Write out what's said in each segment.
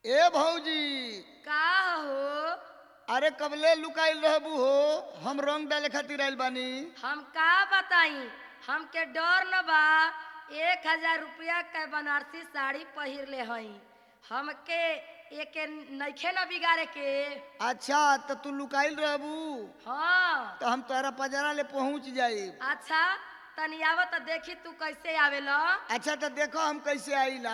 ए भौजी का हो अरे कबले लुकाइल रहबू हो हम रंग डाले खातिर आइल बानी हम का बताई हमके डर न बा एक हजार रुपया के बनारसी साड़ी पहिर ले हई हमके एके नइखे न बिगाड़े के अच्छा तो तू लुकाइल रहबू हाँ तो हम तोहरा पजरा ले पहुंच जाई अच्छा तनी आव त देखी तू कैसे आवेला अच्छा तो देखो हम कैसे आईला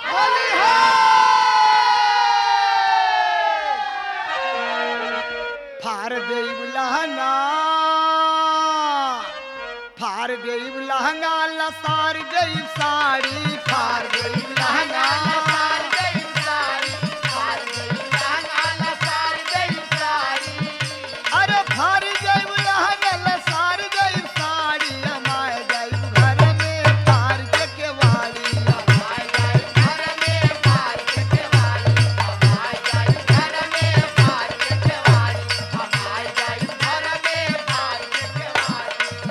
फार देव लहंगा फार देव लहंगा लसार देव साड़ी फार देव लहंगा लसार देव साड़ी फार देव लहंगा लसार देव साड़ी अरे फार देव लहंगा लसार देव साड़ी हमारे देव घर में फार के केवाड़ी हमारे देव घर में फार के केवाड़ी हमारे देव घर में फार के केवाड़ी हमारे देव घर में फार के केवाड़ी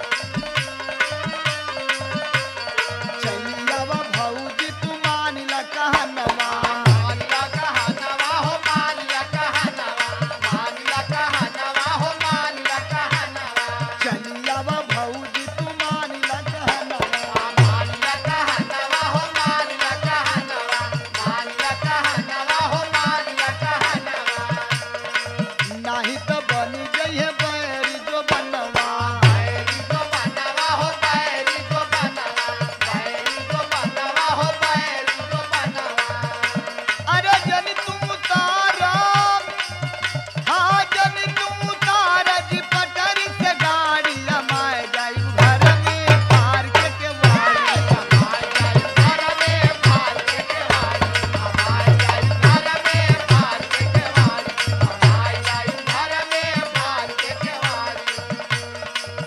चलियावा भौजी तू मानिला कहनवा मानिला कहनवा हो मानिला कहनवा मानिला कहनवा हो मानिला कहनवा चलियावा भौजी तू मानिला कहनवा मानिला कहनवा हो मानिला कहनवा मानिला कहनवा हो मानिला कहनवा नाही तो बनी जइहे बैरी जो बनवा बैरी जो बनवा हो बैरी जो बनवा बैरी जो बनवा हो बैरी जो बनवा अरे जनी तुम तारा हाँ जनी तुम तारा जी पटरी से गाड़ी हमारे जाई घर में पार के के वाड़ी हमारे जाई घर में पार के के वाड़ी हमारे जाई घर में पार के के वाड़ी हमारे जाई घर में पार के के वाड़ी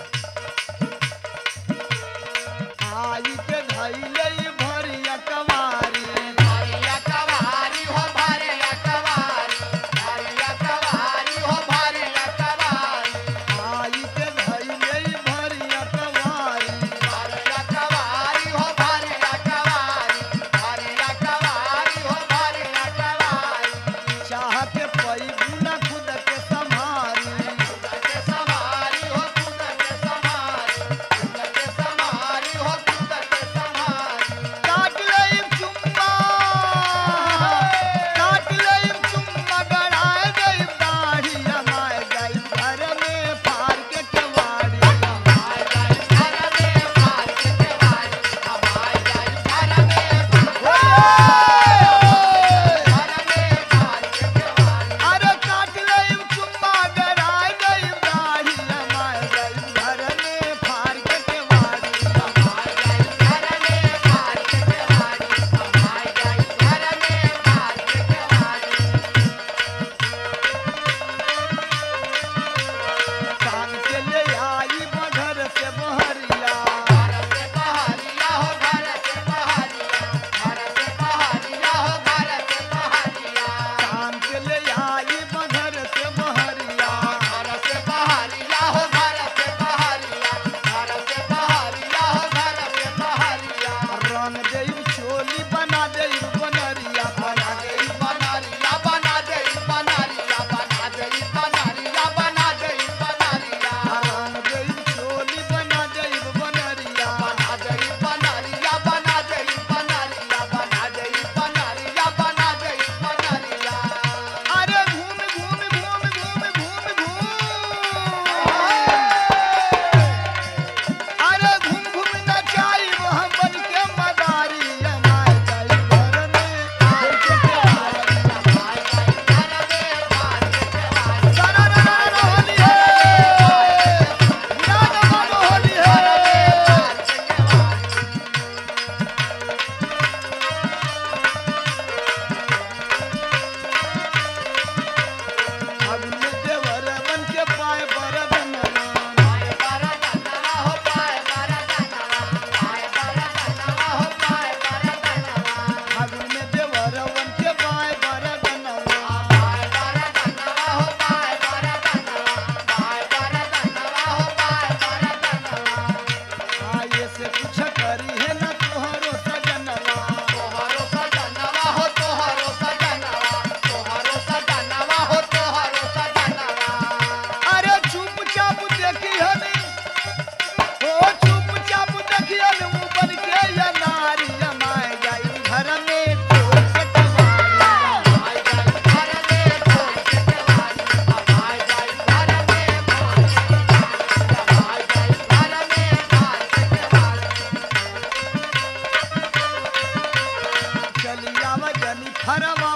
आई के धैले भरिया कवारी भरिया कवारी हो भरिया कवारी भरिया कवारी हो भरिया कवारी आई के धैले भरिया कवारी भरिया कवारी हो भरिया कवारी भरिया कवारी हो भरिया कवारी चाह के पई गुना खुद के संभारी खुद के संभारी हो खुद के संभारी खुद के संभारी हो खुद के संभारी काट लईम चुम्मा काट लईम चुम्मा गड़ाए गईम दाढ़ी हमारे गईम घर में फार के केवाड़ी हमारे गईम घर में फार के केवाड़ी हमारे गईम घर में घर में फार के केवाड़ी अरे काट लईम चुम्मा गड़ाए गईम दाढ़ी हमारे गईम घर में फार के केवाड़ी हमारे गईम घर में फार के केवाड़ी हमारे गईम घर में फार के केवाड़ी शाम के ले आई बघर से बहरिया घर से बहरिया हो घर से बहरिया घर से बहरिया हो घर से बहरिया शाम के ले आई बघर से बहरिया घर से बहरिया हो घर से बहरिया घर से बहरिया हो घर से बहरिया रंग देई चोली बना देई बनरिया बना देई बनरिया बना देई बनरिया बना देई बनरिया बना देई बनरिया रंग देई चोली बना देई बनरिया बना देई बनरिया बना देई बनरिया बना देई बनरिया बना देई बनरिया अरे घूम घूम घूम घूम घूम घूम अरे घूम घूम नचाई हम बन के मदारी हमारे जाई घर जनी फरवा